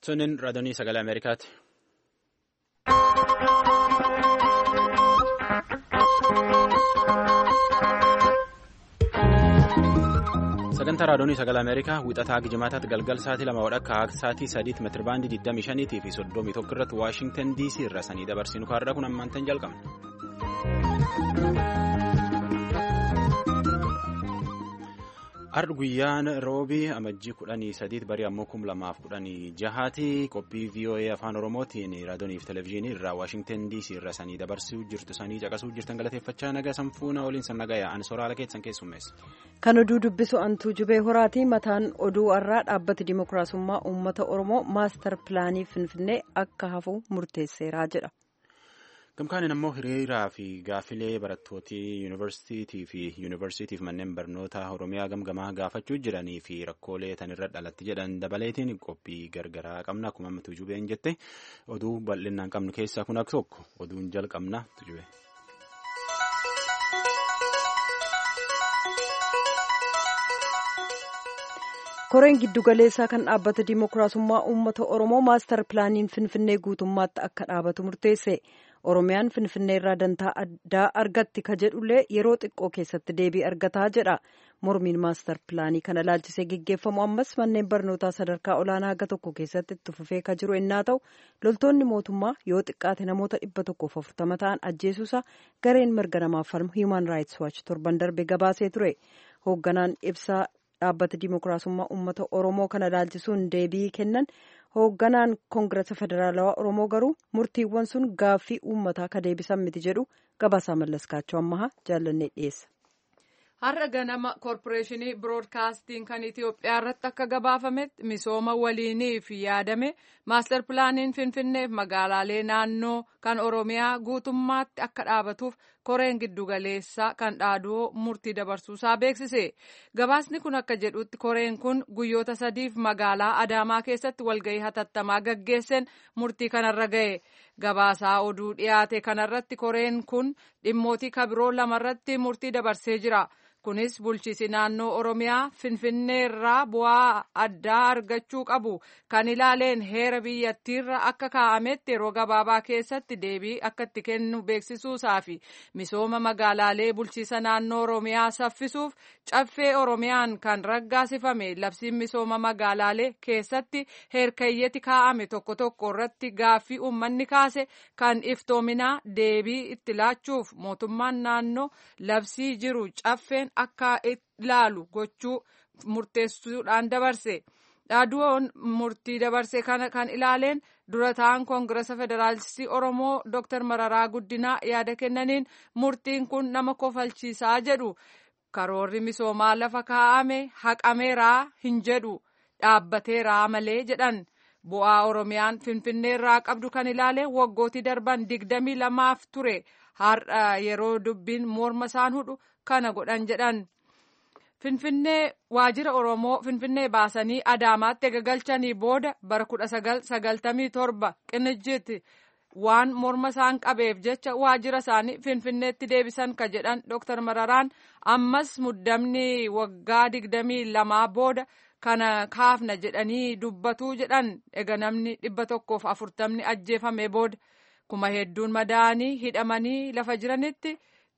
Sunin raadiyoo sagalee Ameerikaati. Sagantaa raadiyoo sagalee Ameerikaa wixataa Gijimaataatti galgal sa'aatii lama wadhakka sa'aatii sadiitti meetirabaandii 25 fi 31 irratti Waashingtan DC irra sanii dabarsinu kaarraa kun ammaantan jalqabna. Har'a guyyaan roobii amajjii kudhanii sadiitti barii ammoo kum lamaaf kudhanii jahaati qophii VOA afaan oromootiin raadiyoonii fi televezyiinii irraa Waashingtan DC irra sanii dabarsuu jirtu sanii caqasuu jirtan galateeffachaa nagaa sanfuuna waliin san nagaa yaa'an soraala keessan keessummeessa. Kan oduu dubbisu antuu jubee horaati mataan oduu har'aa dhaabbati dimokiraasummaa uummata oromoo maastar pilaanii finfinnee akka hafu murteesseeraa jedha. Gamkaanin ammoo hiriiraa fi gaafilee barattootii yuunivarsiitii fi yuunivarsiitiif manneen barnoota oromiyaa gamgamaa gaafachuu jiranii fi rakkoolee tanirra dhalatti jedhan dabaleetiin qophii gargaraa qabna akkuma amma tujubeen jette oduu bal'inaan qabnu keessaa kun akka tokko oduun jalqabna tujube. koreen giddugaleessaa kan dhaabbata dimokiraasummaa uummata oromoo maastar pilaaniin finfinnee guutummaatti akka dhaabatu murteesse oromiyaan finfinnee irraa dantaa addaa argatti ka jedhullee yeroo xiqqoo keessatti deebii argataa jedha mormiin maastar pilaanii kana laalchisee geggeeffamu ammas manneen barnootaa sadarkaa olaanaa haga tokko keessatti itti fufee ka jiru ennaa ta'u loltoonni mootummaa yoo xiqqaate namoota dhibba tokkoof afurtama ta'an ajjeesuusa gareen mirga namaaf falmu hiiman raayits waachi torban darbe gabaasee ture hoogganaan ibsaa dhaabbata dimokiraasummaa uummata oromoo kana laalchisuun deebii kennan hoogganaan koongirasa federaalawaa oromoo garuu murtiiwwan sun gaaffii uummataa ka deebisan miti jedhu gabaasaa mallaskaachoo ammahaa jaallannee dhiyeessa. har'a ganama koorporeeshinii biroodkaastiin kan itiyoophiyaa irratti akka gabaafametti misooma waliiniif yaadame maastar pilaaniin finfinneef magaalaalee naannoo kan oromiyaa guutummaatti akka dhaabatuuf koreen giddugaleessaa kan dhaaduu murtii dabarsuusaa beeksise gabaasni kun akka jedhutti koreen kun guyyoota sadiif magaalaa adaamaa keessatti walgahii hatattamaa gaggeesseen murtii kanarra ga'e gabaasaa oduu dhiyaate kanarratti koreen kun dhimmootii kabiroo lamarratti murtii dabarsee jira. kunis bulchiisi naannoo oromiyaa finfinnee irraa bu'aa addaa argachuu qabu kan ilaaleen heera biyyattiirra akka kaa'ametti yeroo gabaabaa keessatti deebii akka itti kennu beeksisuusaa fi misooma magaalaalee bulchiisa naannoo oromiyaa saffisuuf caffee oromiyaan kan raggaasifame labsiin misooma magaalaalee keessatti heerkayyeti kaa'ame tokko tokko irratti gaaffii uummanni kaase kan iftoominaa deebii itti laachuuf mootummaan naannoo labsii jiru caffeen akka ilaalu gochuu murteessuudhaan dabarse dhaaduun murtii dabarse kana kan ilaaleen dura ta'an koongirasa federaalistii oromoo dr mararaa guddinaa yaada kennaniin murtiin kun nama kofalchiisaa jedhu karoorri misoomaa lafa kaa'ame haqameeraa hin jedhu dhaabbateeraa malee jedhan bu'aa oromiyaan finfinneerraa qabdu kan ilaaleen waggootii darban digdamii lamaaf ture har'a yeroo dubbiin morma isaan hudhu kana godhan jedhan finfinnee waajjira oromoo finfinnee baasanii adaamaatti gagalchanii booda bara kudha sagal sagaltamii torba qinijjiitti waan morma isaan qabeef jecha waajjira isaanii finfinneetti deebisan ka jedhan dooktar mararaan ammas muddamni waggaa digdamii lamaa booda kana kaafna jedhanii dubbatuu jedhan ega namni dhibba tokkoof afurtamni ajjeefame booda kuma hedduun madaa'anii hidhamanii lafa jiranitti.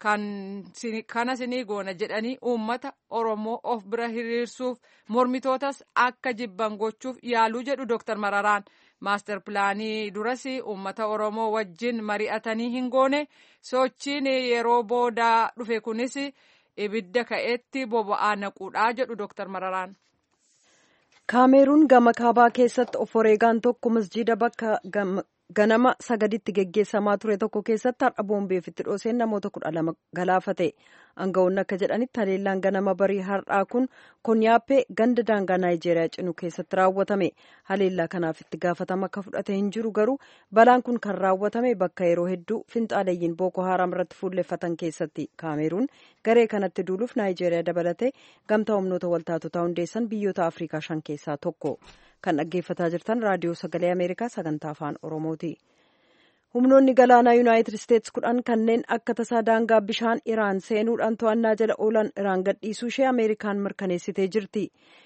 kana sinii goona jedhanii uummata oromoo of bira hiriirsuuf mormitootas akka jibban gochuuf yaaluu jedhu dooktar mararaan maastar pilaanii duras uummata oromoo wajjin mari'atanii hin goone sochiin yeroo boodaa dhufe kunis ibidda ka'eetti boba'aa naquudhaa jedhu dooktar mararaan. kaameeruun gama kaabaa keessatti of wareegaan tokko masjiida bakka ganama sagaditti geggeessamaa ture tokko keessatti har'a boombeef itti dhooseen namoota kudha lama galaafate aangawoonni akka jedhanitti haleellaan ganama barii har'aa kun konyaappee ganda daangaa naayijeeriyaa cinu keessatti raawwatame haleellaa kanaaf itti gaafatama akka fudhate hin jiru garuu balaan kun kan raawwatame bakka yeroo hedduu finxaaleeyyiin booko haaraam irratti fuulleffatan keessatti kaameeruun garee kanatti duuluuf naayijeeriyaa dabalatee gamtaa humnoota waltaatotaa hundeessan biyyoota afrikaa shan keessaa tokko. kan dhaggeeffataa jirtan raadiyoo sagalee ameerikaa sagantaa afaan oromooti humnoonni galaanaa yuunaayitid isteetsi kudhan kanneen akka tasaa daangaa bishaan iraan seenuudhaan to'annaa jala oolan iraan gadhiisuu ishee ameerikaan mirkaneessitee jirti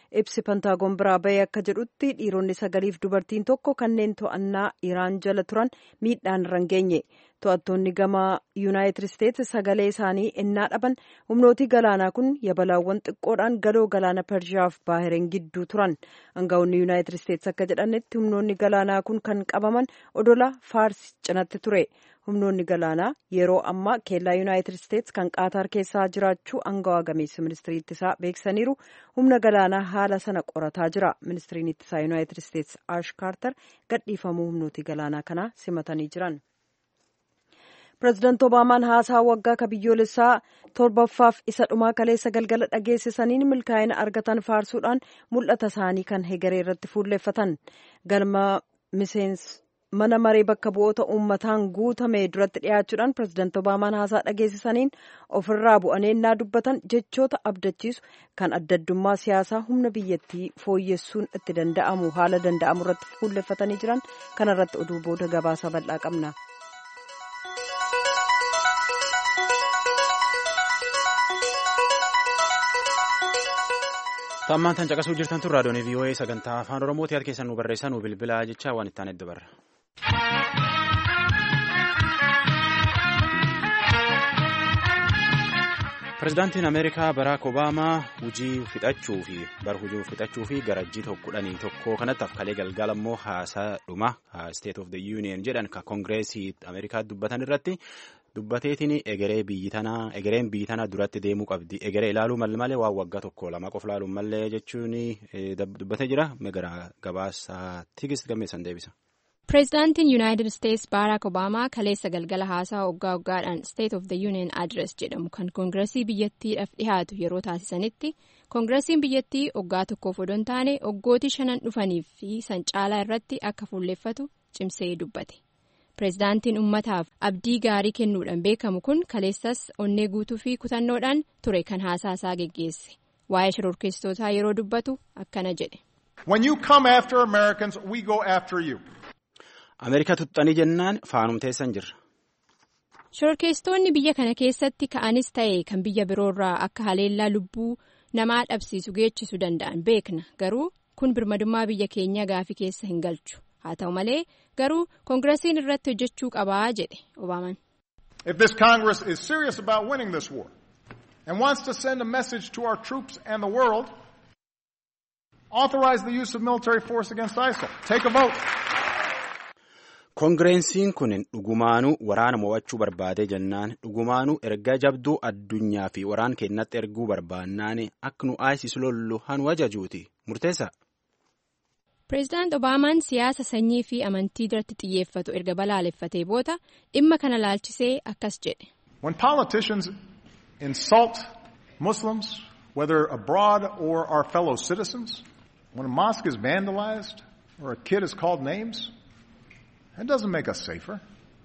ibsi pentaagoon biraa bahee akka jedhutti dhiironni sagaliif dubartiin tokko kanneen to'annaa iraan jala turan miidhaan irra hin geenye to'attoonni gama yuunaayitid isteetsi sagalee isaanii ennaa dhaban humnootii galaanaa kun yabalaawwan xiqqoodhaan galoo galaana pershiyaaf baahireen gidduu turan aangawoonni yuunaayitid isteetsi akka jedhanitti humnoonni galaanaa kun kan qabaman odola faars cinatti ture humnoonni galaanaa yeroo ammaa keellaa yuunaayitid isteetsi kan qaataar keessaa jiraachuu aangawaa gameessi ministirii ittisaa beeksisaniiru humna galaanaa haala sana qorataa jira ministiriin ittisaa yuunaayitid isteetsi aash kaartar gadhiifamuu humnootii galaanaa kanaa simatanii jiran. pireezidaanti obaamaan haasaa waggaa ka biyyoolessaa torbaffaaf isa dhumaa kaleessa galgala dhageessisaniin milkaa'ina argatan faarsuudhaan mul'ata isaanii kan hegaree irratti fuulleeffatan galma miseensa mana maree bakka bu'oota uummataan guutame duratti dhiyaachuudhaan pireezidaanti obaamaan haasaa dhageessisaniin ofirraa bu'aneennaa dubbatan jechoota abdachiisu kan adda addummaa siyaasaa humna biyyattii fooyyessuun itti danda'amu haala danda'amu irratti fuulleeffatanii jiran kanarratti oduu booda gabaasa bal'aa qabna. Tammaan tan caqasuu jirtan tun raadiyoon VOA sagantaa afaan Oromoo tiyaat keessan nu barreessan nu bilbilaa jecha waan ittaan edda barra. Pireezidaantiin Ameerikaa Baraak Obaamaa hujii fixachuu fi bara hujii fixachuu fi garajjii kudhanii tokko kanatti afkalee galgala immoo haasaa dhuma State of the Union jedhan ka Kongireesii Ameerikaa dubbatan irratti dubbateetiin egeree biyyi tanaa egereen biyyi tanaa duratti deemuu qabdi egeree ilaaluu malee waan waggaa tokko lama qofa ilaaluu malee jechuun dubbatee jira gara gabaasaa tigist gammeessan deebisa. pireezidaantiin yuunaayitid isteetsi baaraak obaamaa kaleessa galgala haasaa waggaa waggaadhaan state of the union address jedhamu kan koongiresii biyyattiidhaaf dhihaatu yeroo taasisanitti koongiresiin biyyattii waggaa tokkoof odoo hin taane waggootii shanan dhufaniif fi san caalaa irratti akka fuulleeffatu cimsee dubbate pireezidaantiin ummataaf abdii gaarii kennuudhaan beekamu kun kaleessas onnee guutuu fi kutannoodhaan ture kan haasaa isaa geggeesse waa'ee shororkeessitootaa yeroo dubbatu akkana jedhe. When you come after Americans, we go after you. Ameerikaa tuxxanii jennaan faanumteessan jirra. Shororkeessitoonni biyya kana keessatti ka'anis ta'e kan biyya biroorraa akka haleellaa lubbuu namaa dhabsiisu geechisu danda'an beekna garuu kun birmadummaa biyya keenya gaafii keessa hin galchu haa ta'u malee garuu koongiresiin irratti hojjechuu qabaa jedhe obaaman. If this Congress is serious about winning this war and wants to send a message to our troops and the world, authorize the use of military force against ISIL. Take a vote. Koongireensiin kun dhugumaanuu waraana mo'achuu barbaadee jennaan dhugumaanuu erga jabduu addunyaa fi waraan keenyatti erguu barbaannaan akka nu ISIS lollu hanu ajajuuti murteessa. Pireezidaant Obaamaan siyaasa sanyii fi amantii irratti xiyyeeffatu erga balaaleffatee booda dhimma kana laalchisee akkas jedhe. When politicians insult Muslims, whether abroad or our fellow citizens, when a mosque is vandalized or a kid is called names, That doesn't make us safer.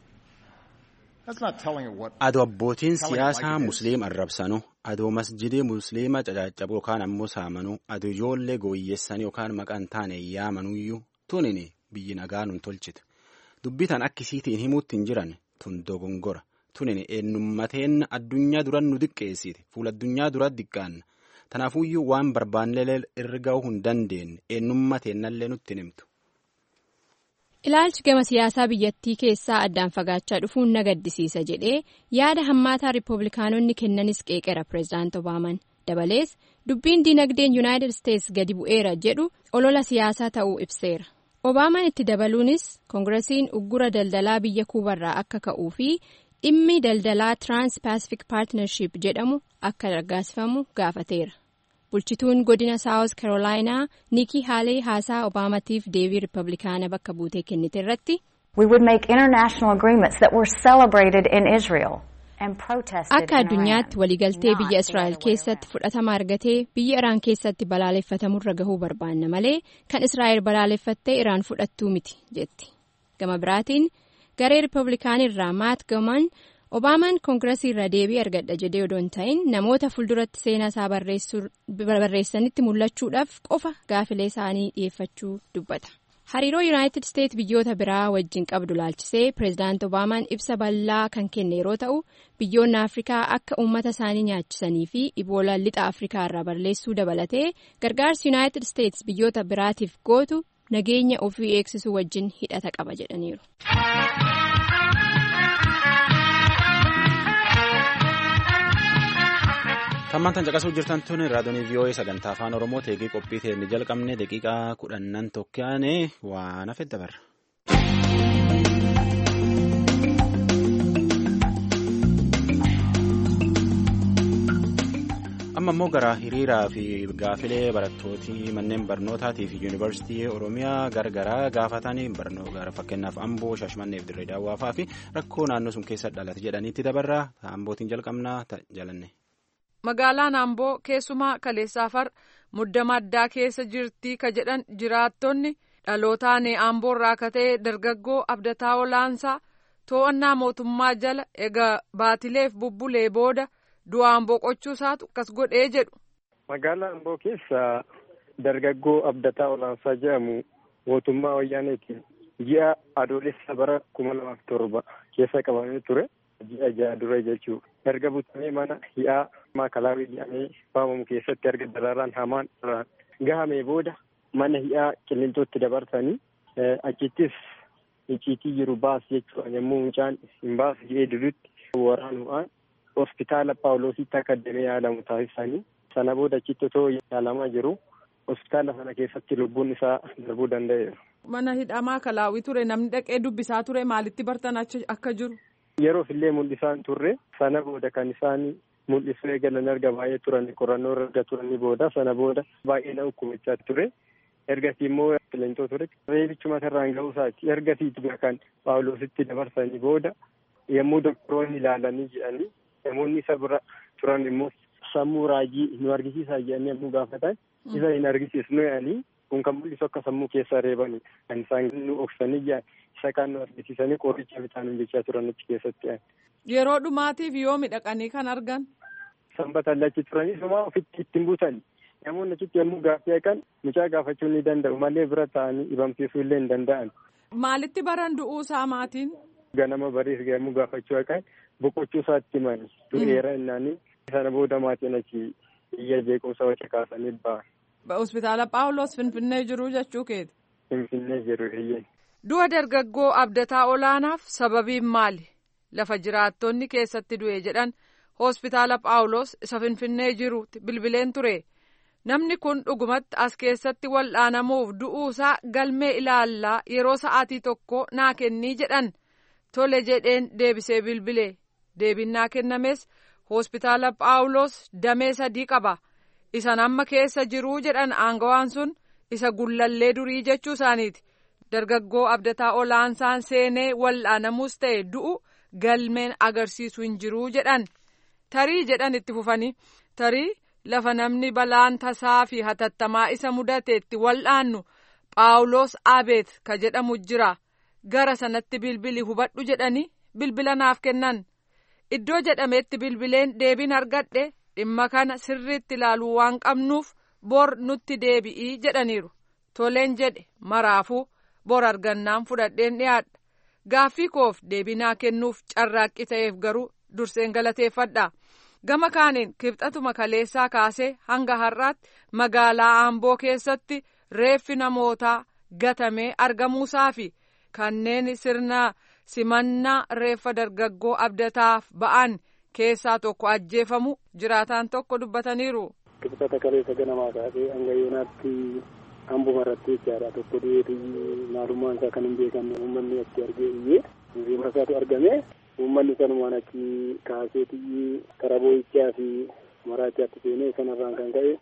That's not telling it what. Adoo abbootiin siyaasaa musliima arrabsanu adoo masjidii musliima cacaccabu yookaan ammoo saamanu adoo ijoollee gooyyessanii yookaan maqaan taane yaamanuyyuu tunin biyyi nagaa nun tolchite dubbitan akkisiitiin himuutti hin jiran tun dogongora tunin eenyummateen addunyaa duran nu diqqeessite fuula addunyaa dura diqqaanna tanaafuyyuu waan barbaannelee irra ga'uu hin dandeenye eenyummateennallee nutti himtu. Ilaalchi gama siyaasaa biyyattii keessaa addaan fagaachaa dhufuun na gaddisiisa jedhee yaada hammaataa riippablikaanonni kennanis qeeqera pireezidaant Obaaman dabalees dubbiin dinagdeen yuunaayitid isteetsi gadi bu'eera jedhu olola siyaasaa ta'uu ibseera. Obaaman itti dabaluunis koongiresiin uggura daldalaa biyya kuubarraa akka ka'uu fi dhimmi daldalaa tirans paasifik paartinarshiip jedhamu akka raggaasifamu gaafateera. bulchituun godina saawus karoolaayinaa nikii haalee haasaa obaamatiif deebii riippablikaana bakka buutee kennite irratti. We would make international agreements that were celebrated in Israel and protested Akka addunyaatti waliigaltee biyya Israa'el keessatti fudhatama argatee biyya Iraan keessatti balaaleffatamurra gahuu barbaanna malee kan Israa'el balaaleffattee Iraan fudhattuu miti jetti. Gama biraatiin garee riippablikaanirraa maat gaman. Obaamaan koongiresii irra deebii argadha jedhee odoo hin ta'in namoota fuulduratti seenaa isaa barreessanitti mul'achuudhaaf qofa gaafilee isaanii dhiyeeffachuu dubbata. hariiroo yuunaayitid isteet biyyoota biraa wajjin qabdu laalchisee pireezidaant obaamaan ibsa bal'aa kan kenne yeroo ta'u biyyoonni afrikaa akka uummata isaanii nyaachisanii fi iboola lixa afrikaa irraa balleessuu dabalatee gargaarsi yuunaayitid isteets biyyoota biraatiif gootu nageenya ofii eegsisuu wajjin hidhata qaba jedhaniiru. Hammaan caqasuu jirtan tun raadiyoon VOA sagantaa afaan Oromoo teekii qophii ta'e jalqabne daqiiqaa kudhannan tokkoon waan hafe dabarra. amma immoo gara hiriiraa fi gaafilee barattootii manneen barnootaatii fi yuunivarsiitii oromiyaa gargaraa gaafatanii gara fakkeenyaaf amboo shaashmanneef dirree daawwaafaa fi rakkoo naannoo sun keessa dhalate jedhaniitti dabarraa ambootiin jalqabnaa jalanne. magaalaan amboo keessumaa kaleessaafar muddama addaa keessa jirtii ka jedhan jiraattonni dhalootaan amboorraa ka ta'e dargaggoo abdataa olaansaa to'annaa mootummaa jala egaa baatileef bubbulee booda. du'aan boqochuu isaatu akkas godhee jedhu. Magaalaa Amboo keessa dargaggoo Abdataa Olaansaa jedhamu mootummaa wayyaaneetiin ji'a adoolessa bara kuma lamaaf torba keessa qabamee ture. Ji'a ja'a dura jechuudha. Erga butamee mana hi'aa maakalaawii jedhamee waamamu keessatti erga dararaan hamaan irraan gahamee booda mana hi'aa qilleenxootti dabarsanii achittis icciitii jiru baas jechuudha yommuu mucaan hin baasu jedhee dudutti waraanuudhaan hospitaala paawuloositti akka addamee yaalamu taasisanii sana booda achitti otoo yaalamaa jiru hospitaala sana keessatti lubbuun isaa darbuu danda'eera. Mana hidhamaa kalaawii ture namni dhaqee dubbisaa ture maalitti bartan akka jiru? Yeroof illee mul'isaan turre sana booda kan isaan mul'isuu eegalan erga baay'ee turani qorannoo erga turanii booda sana booda baay'ee na ukkumichaa ture. Ergasii immoo qilleensoo ture reebichuma irraan ga'uu isaati ergasii kan paawuloositti dabarsanii booda yommuu doktoroonni ilaalanii jedhanii namoonni isa bira turan immoo sammuu raajii nu argisiisaa jedhanii yommuu gaafatan isa hin argisiisnu jedhanii kun kan mul'isu akka sammuu keessa reebanii kan isaan nu oksanii jedhan isa kan nu argisiisanii qoricha bitaanuun jechaa turan achi keessatti. Yeroo dhumaatiif yoo midhaqanii kan argan. Sanbata lachi turanii sumaa ofitti ittiin buusan namoonni achitti yommuu gaaffii eegan mucaa gaafachuu ni danda'u malee bira ta'anii dhibamsiisuu illee hin danda'an. Maalitti baran du'uu isaa maatiin? Ganama bariis yommuu gaafachuu eegan boqochuu isaatti himani du'eera innaanii sana booda maatiin achi iyya jeequmsa waca kaasanii ba'an. Hospitaala Paawuloos Finfinnee jiru jechuu keeti. Finfinnee jiru eeyyee. Du'a dargaggoo abdataa olaanaaf sababiin maali? Lafa jiraattonni keessatti du'e jedhan hospitaala Paawuloos isa Finfinnee jirutti bilbileen ture. Namni kun dhugumatti as keessatti wal'aanamuuf du'uusaa galmee ilaallaa yeroo sa'aatii tokko naa kennii jedhan. Tole jedheen deebisee bilbile. Deebinnaa kennames hospitaala Paawuloos damee sadii qaba. Isan amma keessa jiruu jedhan aangawaan sun isa gullallee durii jechuu isaaniiti. Dargaggoo abdataa olaansaan seenee wal'aanamuus ta'e du'u galmeen agarsiisu hin jiruu jedhan. Tarii jedhan itti fufanii. Tarii lafa namni balaan tasaa fi hatattamaa isa mudateetti wal'aannu Paawuloos Abeet ka jedhamu jira. Gara sanatti bilbili hubadhu jedhanii bilbila naaf kennan. Iddoo jedhametti bilbileen deebiin argadhe dhimma kana sirriitti ilaaluu waan qabnuuf bor nutti deebi'ii jedhaniiru. Toleen jedhe maraafuu bor argannaan fudhadheen dhiyaadha. Gaaffii koof deebinaa kennuuf carraaqqi ta'eef garuu durseen galateeffadha. Gama kaaniin kibxatuma kaleessaa kaasee hanga har'aatti magaalaa Amboo keessatti reeffi namootaa gatamee argamuusaa fi kanneen sirna simannaa reeffa dargaggoo abdataaf ba'an keessaa tokko ajjeefamu jiraataan tokko dubbataniiru. Kibxata kaleessa ganamaa kaasee hanga yoonaatti Amboo irratti jechaadha tokko du'eetu maalummaan isaa kan hin beekamne uummanni achi argee iyyee riima isaatu argame uummanni sanumaan achi kaaseeti karaa boo'ichaa fi maraachaatti seenee sanarraan kan ka'e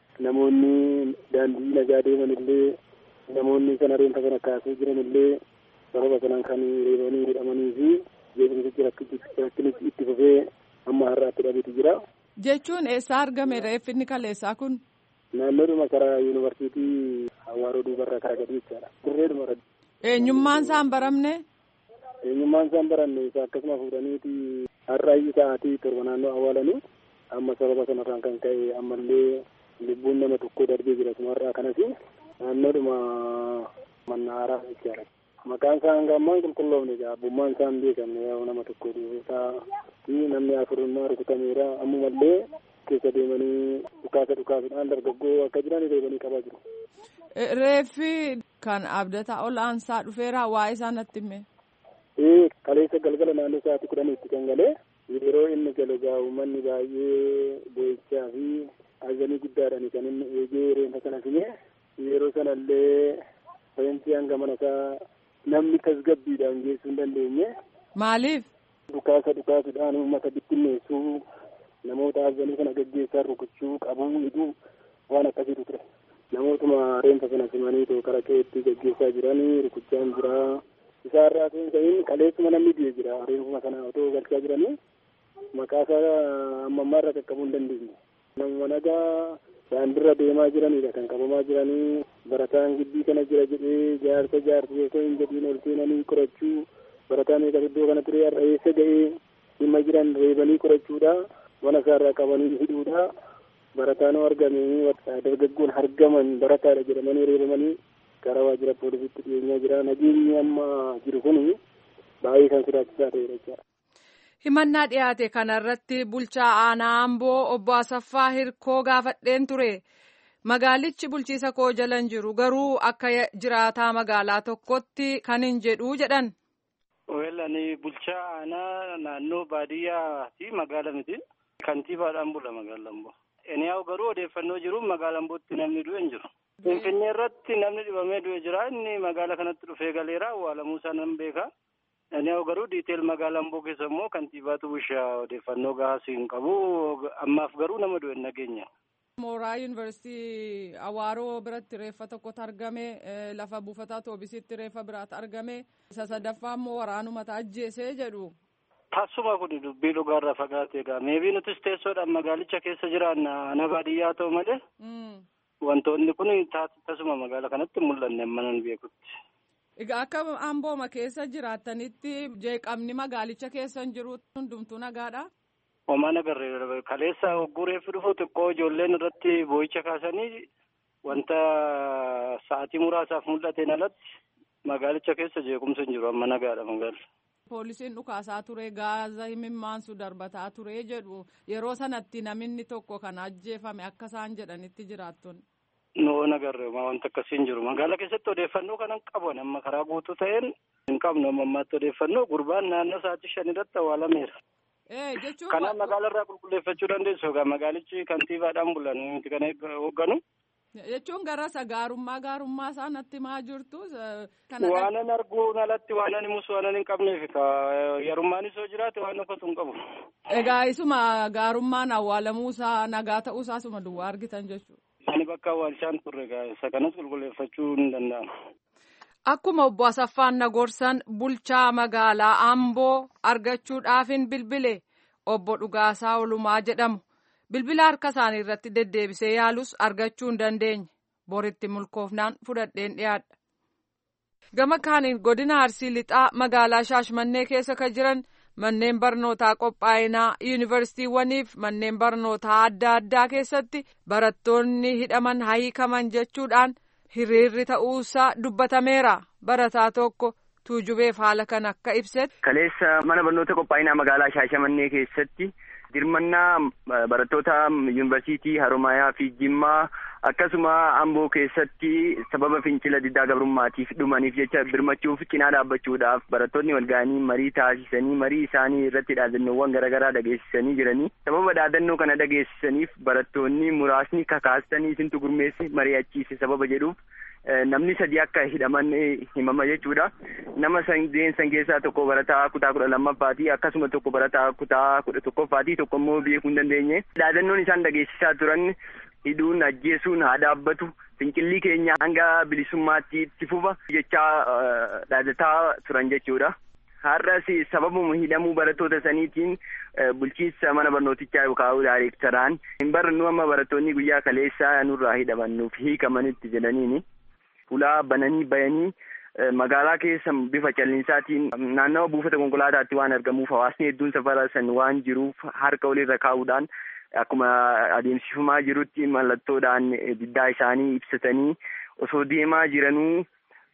namoonni daandii nagaa deeman illee namoonni sana reenta kana kaasee jiran illee sababa sanaan kan reebanii hidhamanii fi jeequmsichi rakkinichi itti fufee amma har'aatti dhabeetu jira. Jechuun eessaa argame reeffi inni kaleessaa kun? Naannoodhuma karaa yuunivarsiitii Hawaaroo duubarraa karaa gadi jechaadha. Dirreedhuma irratti. Eenyummaan isaan baramne? Eenyummaan isaan baranne isa akkasuma fuudhaniiti har'a sa'aatii torba naannoo awwaalanii amma sababa sanarraan kan ka'e ammallee lubbuun nama tokko darbee jira sumarraa kanas naannoodhuma mannaaraa jechaadha. Maqaan isaa hanga ammaa qulqulloofne egaa abbummaan isaa hin beekamne yoo nama tokko dhuunfaa fi namni afurinnaa rukutameera ammumallee keessa deemanii dhukaasa dhukaasuudhaan dargaggoo akka jiran reebanii qabaa jiru. Reeffi kan abdataa ol aansaa dhufeera waa'ee isaa natti hime. Ee kaleessa galgala naannoo sa'aatii kudhaniitti kan galee yeroo inni galu gaa uummanni baay'ee boo'ichaa fi azanii guddaadhaan kan inni eegee reenfa sana fine yeroo sanallee reenfi hanga mana isaa namni tasgabbiidhaan geessuu hin dandeenye. Maaliif? Dhukaasa dhukaasuudhaan uummata bittinneessuu namoota azanii kana gaggeessaa rukuchuu qabuu hidhuu waan akkasiitu ture. Namootuma reenfa sana simanii too karaa keetti gaggeessaa jiranii rukuchaan jira. Isaarraa seensa'iin kaleessuma namni du'e jira reenfuma sana otoo galchaa jiranii maqaa isaa amma ammaarra qaqqabuu hin dandeenye. Namuma nagaa daandirra deemaa jiranidha kan qabamaa jiranii barataan gibbii kana jira jedhee jaarsa jaarsa osoo hin jedhiin ol seenanii qorachuu barataan eegas iddoo kana ture har'a eessa ga'ee dhimma jiran reebanii qorachuudha mana isaarraa qabanii hidhuudha barataan argamee dargaggoon argaman barataadha jedhamanii reebamanii gara waajjira poolisiitti dhiyeenyaa jira nageenyi amma jiru kun baay'ee kan sodaachisaa ta'edha jechaadha. Himannaa dhiyaate kanarratti bulchaa aanaa Amboo obbo Asaffaa Hirkoo gaafadheen ture. Magaalichi bulchiisa koo jalan jiru garuu akka jiraataa magaalaa tokkotti kan hin jedhu jedhan. Weellani bulchaa aanaa naannoo baadiyyaa fi magaala miti. Kantiibaadhaan bula magaala Amboo. Eniyaa'u garuu odeeffannoo jiru magaala Ambootti namni du'e hin jiru. Finfinnee irratti namni dhibamee du'e jira inni magaala kanatti dhufee galeera awwaalamuu isaa nan beeka. Eniyaa'u garuu diiteel magaala Amboo keessa immoo kantiibaatu bushaa odeeffannoo gahaa hin qabu. Ammaaf garuu nama du'e hin nageenya. Mooraa yuunivarsiitii Awaaroo biratti reeffa tokkotu argame lafa buufataa toobisitti reeffa biraatu argame isa sadaffaa immoo waraanumata ajjeesee jedhu. Tasuma kun dubbii dhugaarraa fagaate egaa meebii nutis teessoodhaan magaalicha keessa jiraanna ana baadiyyaa ta'u malee wantoonni kun tasuma magaala kanatti mul'anne amma nan beekutti. Egaa akka ambooma keessa jiraattanitti jeeqamni magaalicha keessa hin jiru hundumtuu nagaadha. Homaa nagarree kaleessa hogguu reeffi dhufu xiqqoo ijoolleen irratti boo'icha kaasanii wanta sa'aatii muraasaaf mul'ateen alatti magaalicha keessa jeequmsi hin jiru amma nagaadha magaalli. Poolisiin dhukaasaa ture gaaza himimmaansu darbataa ture jedhu yeroo sanatti namni tokko kan ajjeefame akka isaan jedhanitti jiraattonni. Noo nagarree wanta akkasii hin jiru magaala keessatti odeeffannoo kanan qaban amma karaa guutuu ta'een hin qabnu amma ammaatti odeeffannoo gurbaan naannoo sa'aatii shan irratti awwaalameera. jechuun Kanaaf magaala irraa qulqulleeffachuu dandeessu egaa magaalichi kantiibaadhaan bulan nuti kana hoogganu. jechuun gara isa gaarummaa gaarummaa isaa natti maa jirtu. Waanan arguun alatti waanan himus waanan hin qabneef yarummaan isoo jiraate waan uffatu hin qabu. Egaa isuma gaarummaan awwaalamuu isaa nagaa ta'uu isaa isuma duwwaa argitan jechuudha. Ani bakka awwaalchaan turre egaa isa kanas qulqulleeffachuu hin danda'amu. Akkuma obbo Asaffaan Nagorsan bulchaa magaalaa Amboo argachuudhaafin bilbile obbo Dhugaasaa Olumaa jedhamu. Bilbila harka isaanii irratti deddeebisee yaalus argachuu hin dandeenye. Boritti mulkoofnaan fudhadheen dhiyaadha. Gama kaaniin godina Arsii Lixaa magaalaa Shaashmannee keessa kan jiran manneen barnootaa qophaa'inaa yuunivarsiitiiwwaniif manneen barnootaa adda addaa keessatti barattoonni hidhaman hiikaman jechuudhaan hiriirri ta'uusaa dubbatameera. Barataa tokko tuujubeef haala kan akka ibsetti. Kaleessa mana barnoota qophaa'inaa magaalaa Shaashamannee keessatti dirmannaa barattoota yuunivarsiitii Haromayaa fi Jimmaa akkasuma Amboo keessatti sababa fincila diddaa gabrummaatiif dhumaniif jecha birmachuuf cinaa dhaabbachuudhaaf barattoonni wal ga'anii marii taasisanii marii isaanii irratti dhaadannoowwan garaagaraa dhageessisanii jiranii sababa dhaadannoo kana dhageessisaniif barattoonni muraasni kakaastanii isintu gurmeesse mari'achiise sababa jedhuuf namni sadi akka hidhaman himama jechuudha. Nama sadeen san keessaa tokko barataa kutaa kudha lammaffaati akkasuma tokko barataa kutaa kudha tokkoffaati tokko immoo beekuu hin dandeenye. Dhaadannoon isaan dhageessisaa turan hidhuun ajjeesuun haa dhaabbatu fincilli keenya hanga bilisummaatti itti fufa jechaa dhaadataa turan jechuudha. Har'as sababuma hidhamuu barattoota saniitiin bulchiinsa mana barnootichaa yookaan daayirektaraan hin barannu amma barattoonni guyyaa kaleessaa nurraa hidhamannuuf hiikamanitti jedhaniini. Fulaa bananii bayanii magaalaa keessa bifa callinsaatiin naannawa buufata konkolaataatti waan argamuuf hawaasni hedduun safara san waan jiruuf harka walirra kaa'uudhaan akkuma adeemsifamaa jirutti mallattoodhaan diddaa isaanii ibsatanii osoo deemaa jiranuu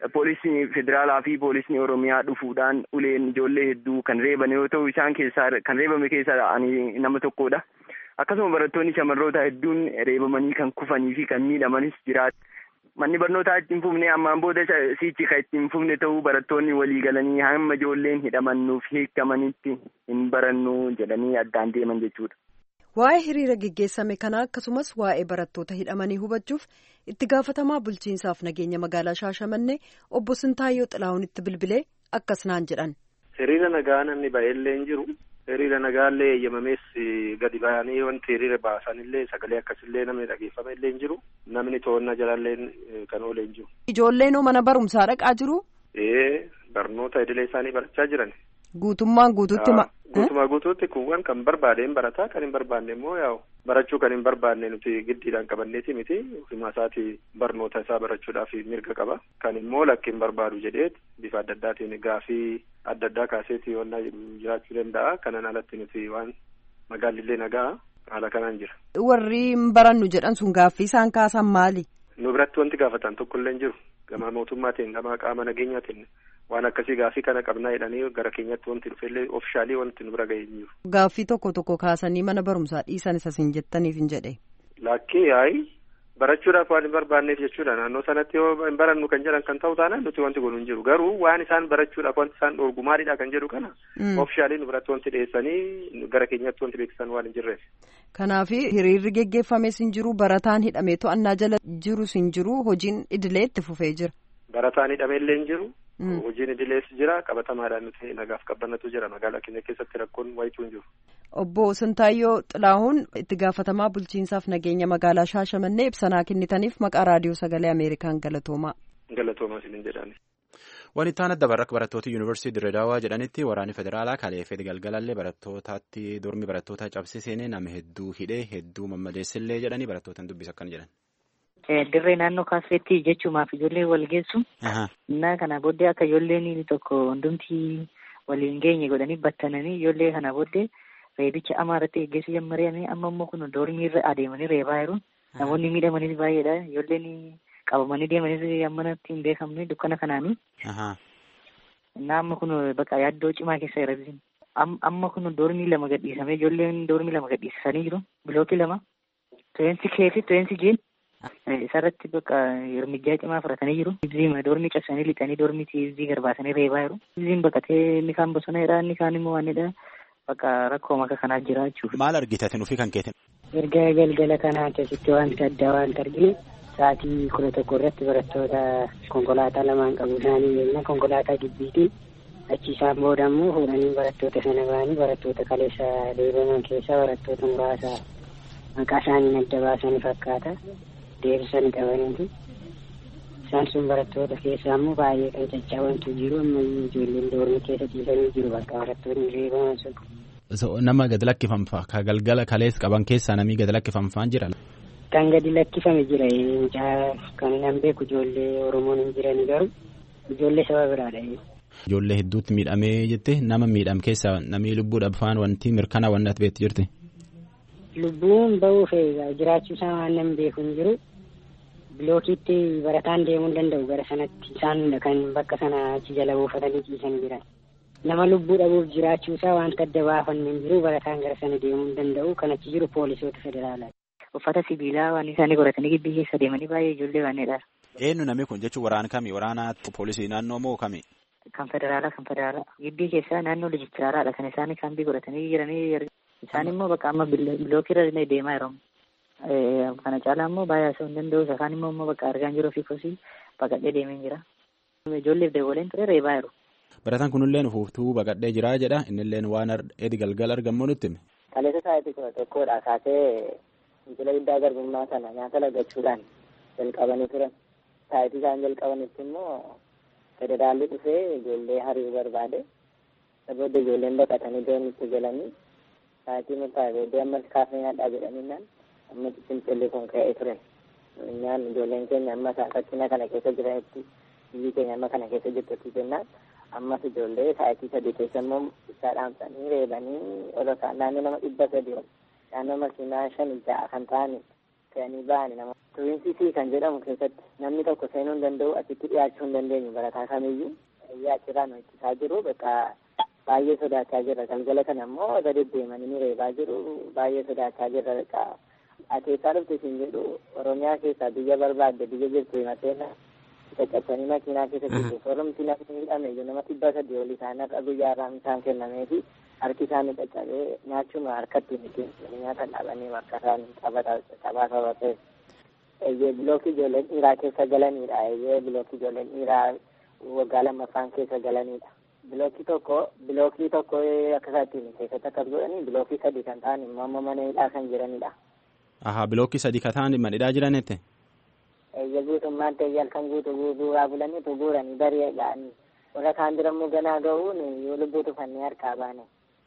poolisni federaalaa fi poolisni oromiyaa dhufuudhaan uleen ijoollee hedduu kan reeban yoo ta'u isaan keessaa kan reebame keessaa ani nama tokkodha. Akkasuma barattoonni shamarroota hedduun reebamanii kan kufanii fi kan miidhamanis jiraatu. Manni barnootaa itti hin fufne ammaan booda siichi kan itti hin fufne ta'uu barattoonni walii galanii hamma ijoolleen hidhamannuuf hiikamanitti hin barannu jedhanii addaan deeman jechuudha. Waa'ee hiriira geggeessame kanaa akkasumas waa'ee barattoota hidhamanii hubachuuf itti gaafatamaa bulchiinsaaf nageenya magaalaa Shaashamannee obbo Sintaayyoo Xilaahunitti bilbilee akkas naan jedhan. Hiriira nagaa namni baay'eellee hin jiru. Hiriira nagaallee eeyyamamees gadi ba'anii wanti hiriira baasanillee sagalee akkasillee namni dhageeffame illee hin jiru. Namni to'annaa jalallee kan oolee hin jiru. Ijoolleen mana barumsaa dhaqaa jiru? Ee barnoota idilee isaanii barachaa jiran. Guutummaan guutuutti ma. Guutumaa guutuutti kuuwwan kan barbaadeen barataa kan hin barbaanne immoo yaa'u barachuu kan hin barbaanne nuti giddiidhaan qabanneeti miti ofimaa isaati barnoota isaa barachuudhaaf mirga qaba. Kan immoo lakki hin barbaadu jedhee bifa adda addaatiin gaafii adda addaa kaaseeti waan jiraachuu danda'a. Kanaan alatti nuti waan magaalillee nagaa haala kanaan jira. Warri hin barannu jedhan sun gaaffii isaan kaasan maali? Nu biratti wanti gaafatan tokkollee hin jiru. Gama mootummaatiin gama qaama nageenyaatiin waan akkasii gaaffii kana qabnaa jedhanii gara keenyatti wanti dhufellee ofishaalii wanti nu bira ga'ee hin jiru. Gaaffii tokko tokko kaasanii mana barumsaa dhiisan isa siin jettaniif hin jedhe. Lakkii yaa'i barachuudhaaf waan hin barbaanneef jechuudha naannoo sanatti yoo hin barannu kan jedhan kan ta'u taanaan nuti wanti kun hin jiru garuu waan isaan barachuudhaaf wanti isaan dhorgu maalidha kan jedhu kana ofishaalii nu biratti wanti dhiyeessanii gara keenyatti wanti beeksisan waan hin jirreef. Kanaaf hiriirri geggeeffames hin jiru barataan hidhamee to'annaa jala jirus hin jiru hojiin idilee itti fufee jira. Barataan hidhameellee hin jiru. Hojiin idilees jira qabatamaadhaan nuti nagaaf qabannatu jira magaalaa keenya keessatti rakkoon wayituu hin jiru. Obbo Sintaayyoo Xilaahuun itti gaafatamaa bulchiinsaaf nageenya magaalaa Shaashamannee ibsanaa kennitaniif maqaa raadiyoo sagalee Ameerikaan galatoomaa. Galatoomaa isin jedhani. Wanti isaan adda barraqa barattoota yuunivarsiitii Dirredaawaa jedhanitti waraanni federaalaa kaleeffee galgalallee barattootaatti dormi barattoota cabsee seenee nama hedduu hidhee hedduu mammadeessillee jedhanii barattootaan dubbisa akkana jedhan. Dirree naannoo kaasseetti jechuumaaf ijoollee wal geessu. Innaa kana booddee akka ijoolleen tokko hundumti waliin geenye godhanii battananii ijoollee kana booddee reebicha amaa irratti geggeessuu jammaree amma immoo kun doormii irra adeemanii reebaa jiru. Namoonni miidhamanis baay'eedha. Ijoolleen qabamanii deemanis ammanatti hin beekamne dukkana kanaanii. Innaa amma kun bakka yaaddoo cimaa keessa jira. Amma kun doormii lama gadhiisamee ijoolleen doormii lama gadhiisanii jiru. Bilookii lama. Tuweensi kee fi tuweensi jiin. Isarratti bakka hirmijjaa cimaa fudhatanii jiru. Ibziima doormii cabsanii lixanii doormii ibzii garbaasanii reebaa jiru. Ibziin baqatee inni kaan bosona jedha inni kaan immoo waanidha. Bakka rakkoo maka kanaa jira jechuudha. Maal argitatin ofii kan keetin? Erga galgala kanaa keessatti wanta addaa wanta argine sa'aatii kudha tokko irratti barattoota konkolaataa lamaan qabu isaanii beekna konkolaataa gibbiitiin achi isaan booda immoo fuudhanii barattoota sana ba'anii barattoota kaleessa reebaman keessaa barattoota muraasa maqaa isaanii adda baasanii fakkaata. deebisanii qabaniiti. Isaan sun barattoota keessaa immoo baay'ee kan caccaabantu jiru ammayyuu ijoolleen doormii keessa ciisanii jiru bakka barattoonni reebaman sun. Nama gad lakkifamfaa ka galgala kalees qaban keessaa namni gad lakkifamfaan jira. Kan gadi lakkifame jira mucaa kan nan beeku ijoollee Oromoon hin jiran garuu ijoollee saba biraadha. Ijoollee hedduutti miidhamee jette nama miidham keessaa namni lubbuudhaaf faan wanti mirkanaa wanti ati beektu jirti. Lubbuun bahuuf jiraachuu isaa waan nan beeku hin jiru. bilookiitti barataan deemuu hin danda'u gara sanatti isaan kan bakka sana achi jala buufatanii ciisan jiran. Nama lubbuu dhabuuf jiraachuu isaa wanta adda baafanne hin jiru barataan gara sana deemuu hin danda'u kan achi jiru poolisoota federaalaati. Uffata sibiilaa waan isaanii godhatanii gibbii keessa deemanii baay'ee ijoollee waanidha. Eenyu namni kun jechuun waraana kami? Waraana poolisii naannoo moo kami? Kan federaalaa kan federaalaa. Gibbii keessaa naannoo lijistiraaraadha kan isaanii kaambii godhatanii jiranii isaan immoo bakka amma bilookirra deemaa jiru. kana caalaa immoo baay'ee osoo hin danda'u isaan immoo immoo bakka argaan jiru fi kosii baqadhee deemee jira. Ijoolleef dabaleen ture reebaa jiru. Barataan kunillee fuuftuu baqadhee jira jedha innilleen waan edi galgala argamu nutti hime. Kaleessa sa'aatii kudha tokkodha kaasee fincila guddaa garbummaa sana nyaata lagachuudhaan jalqabanii turan. Sa'aatii isaan jalqabanitti immoo federaalli dhufee ijoollee hariiruu barbaade. Booda ijoolleen baqatanii doonitti galanii sa'aatii murtaa'e booddee ammas kaafee nyaadhaa jedhaniinaan amma fincilli kun ka'ee ture. Nyaan ijoolleen keenya amma rakkina kana keessa jiranitti biyyi keenya amma kana keessa jirtutti jennaan ammas ijoollee sa'aatii sadii keessa immoo ibsaa dhaamsanii reebanii ol naannoo nama dhibba sadii ol naannoo makiinaa shan ja'a kan ta'ani fe'anii ba'ani nama tuwiinsisii kan jedhamu keessatti namni tokko seenuu hin danda'u achitti dhiyaachuu hin dandeenyu barataa kamiyyuu achirraa nu ittisaa jiru bakka baay'ee sodaachaa jirra galgala kana immoo irra deddeemanii nu reebaa jiru baay'ee sodaachaa jirra bakka akeekaa dhufte isin jedhu oromiyaa keessaa biyya barbaadde biyya jirtu himateena caccabsanii makiinaa keessa jirtu soromti namni hidhame iyyuu nama dhibba sadii ol isaan har'a guyyaa irraa isaan kennamee fi harki isaanii caccabee nyaachuma harkatti miti nyaata dhaabanii akka isaan taphaa taphatee eeyyee bilookii ijoolleen dhiiraa keessa galanidha eeyyee bilookii ijoolleen dhiiraa waggaa lammaffaan keessa galanidha. Bilookii tokko bilookii tokko akka isaatti keessatti akkas godhanii bilookii sadii kan ta'an immoo amma mana hidhaa kan jiranidha. Ahaa bilookii sadii kan ta'an mana hidhaa jiranitti. Eeyya guutummaan ta'e halkan guutuu guuraa bulaniitu guuranii barii ga'anii warra kaan bira immoo ganaa ga'uun yoo lubbuu tufannee harkaa baane.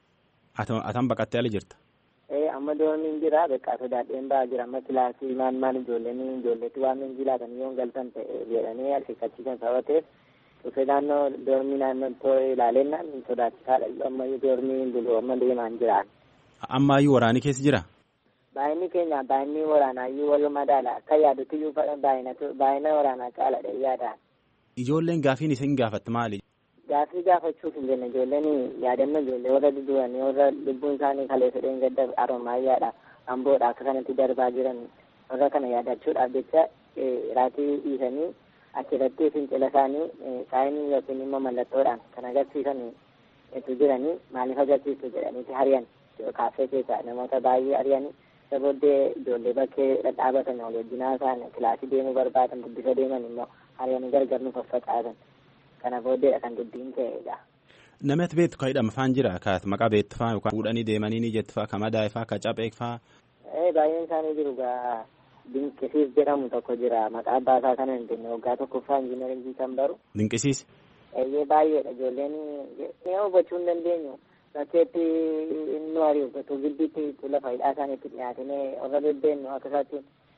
Atan baqattee ala jirta. Ee amma dooniin jira beekaa sodaadheen ba'aa jira amma kilaasii maal maal ijoolleen ijoolleetti waan min jilaatan yoo galtan ta'e jedhanii harkifachiisan sabateef dhufee naannoo doormii naannoo too ilaalennaan sodaachisaadha amma doormii bulu amma deemaan jiraan. Ammaayyuu waraanii keessa jira. Baay'inni keenya baay'inni waraanaayyuu wal madaala akka yaadutti iyyuu baay'ina waraanaa caaladha yaadaan. Ijoolleen gaafiin isin gaafatte maali? Gaafii gaafachuuf hin jenne ijoolleen yaadannoo ijoollee warra dudu'anii warra lubbuun isaanii kaleessa dheengadda aromaayyaadha amboodha akka kanatti darbaa jiran warra kana yaadachuudhaaf jecha raatii dhiisanii achirratti fincila isaanii saayinii yookiin immoo mallattoodhaan kan agarsiisan itti jiranii maaliif agarsiistu jedhaniiti hariyan kaaffee keessa namoota baay'ee hariyan isa booddee ijoollee bakkee dhadhaabatan wal wajjinaa isaan kilaasii deemuu barbaadan guddisa deeman immoo hariyanii gargar nu faffacaasan kana booddeedha kan dubbiin ta'edha. Namatti beektu kan hidhama faan jira ka maqaa beektu faa yookaan fuudhanii deemanii ni jettu faa ka madaa'e faa ka caphee faa. Baay'een isaanii jiru gaa dinqisiis jedhamu tokko jira maqaa abbaasaa kana hin jenne waggaa tokkoffaa injiinaringii kan baru. Dinqisiis. Eeyyee baay'eedha ijoolleen ni hubachuu hin dandeenyu bakkeetti nu ariifatu gidduutti lafa hidhaa isaaniitti dhiyaatanii warra bebbeennu akka isaatti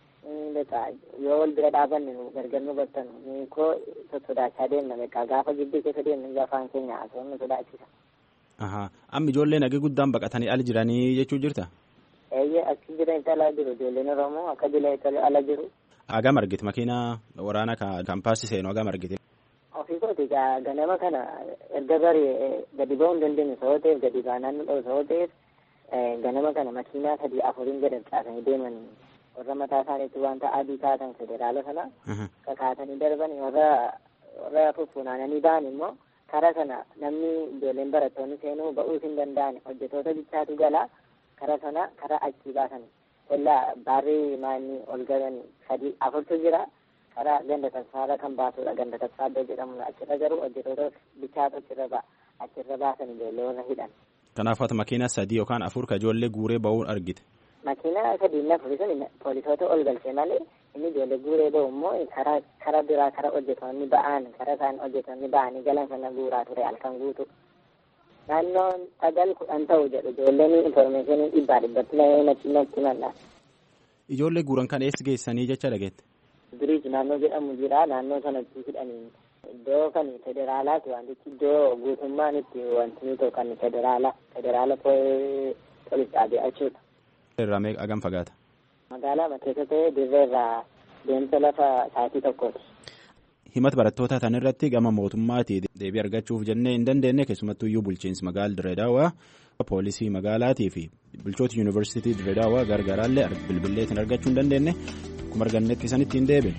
yoo wal bira dhaabanne gargar nu battan koo sodaachaa deemna beekaa gaafa gidduu keessa deemne afaan keenya haasawwan nu sodaachisa. Amma ijoolleen hagee guddaan baqatanii ala jiranii jechuu jirta? Eeyyee achi jiranitti ala jiru ijoolleen Oromoo akka jiranitti ala jiru. Hagam argite makiina waraana kaampaasii seenu hagam argite? Ofii kooti ganama kana erga barii gadi ba'uu hin dandeenye sababa ta'eef gadi baanaan nu dhabu sababa ta'eef ganama kana makiinaa sadii afuriin gadi caasanii deeman warra mataa isaaniitti wanta adii kaatan federaala sana kakaatanii darban warra warra fuffunaananii ba'an immoo karaa sana namni ijoolleen barattoonni seenuu ba'uus hin danda'an hojjetoota bichaatu gala karaa sana karaa achii baasan illaa baarrii maanni ol galan sadii afurtu jira karaa ganda tasfaarra kan baasudha ganda tasfaaddoo jedhamu achirra garuu hojjetoota bichaatu achirra ba achirra baasan ijoollee warra hidhan. Kanaaf ati makiina sadii yookaan afur ka ijoollee guuree ba'uun argite. Makiina sadii na afuri sun poolisoota ol galchee malee inni ijoollee guuree ba'u immoo karaa karaa biraa karaa hojjetoonni ba'an karaa isaan hojjetoonni ba'anii galan sana guuraa ture halkan guutu. Naannoon sagal kudhan ta'u jedhu ijoolleen infoormeeshinii dhibbaa dhibbatti natti natti malla. Ijoollee guuran kan eessa geessanii jecha dhageette? Biriij naannoo jedhamu jira naannoo sanatti hidhanii iddoo kan federaalaati wantichi iddoo guutummaan itti wanti nuti kan federaala federaala poolis dhaabee achuudha. Irraa meeqa hagam fagaata? Magaalaa keessa ta'e dirree irraa deemsa lafa sa'aatii tokkooti. Himata barattoota tan irratti gama mootummaati deebii argachuuf jennee hin dandeenye keessumattuu iyyuu bulchiinsi magaala Dirree Daawwaa poolisii magaalaatii fi bulchoota yuunivarsiitii Dirree Daawwaa gargaaraallee bilbilleetiin argachuu hin dandeenye akkuma argannetti isanitti hin deebine.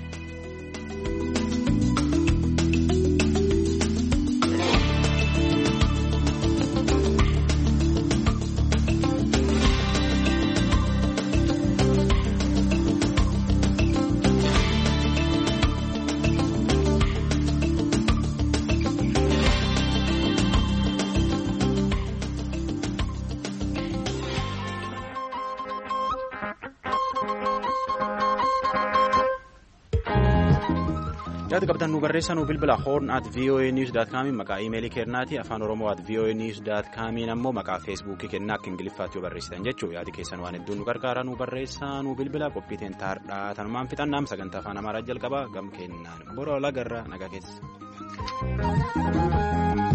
yaada qabdan nu barreessaa nu bilbila horn at voa news dot com maqaa iimeelii keennaati afaan oromoo at voa news dot com ammoo maqaa feesbuukii kennaa akka ingiliffaatti yoo barreessitan jechuu yaadi keessan waan hedduun nu gargaara nu barreessaa nu bilbila qophiiteen taardhaa tanumaan fixannaam sagantaa afaan amaaraa jalqabaa gam kennaan bora lagarra nagaa keessa.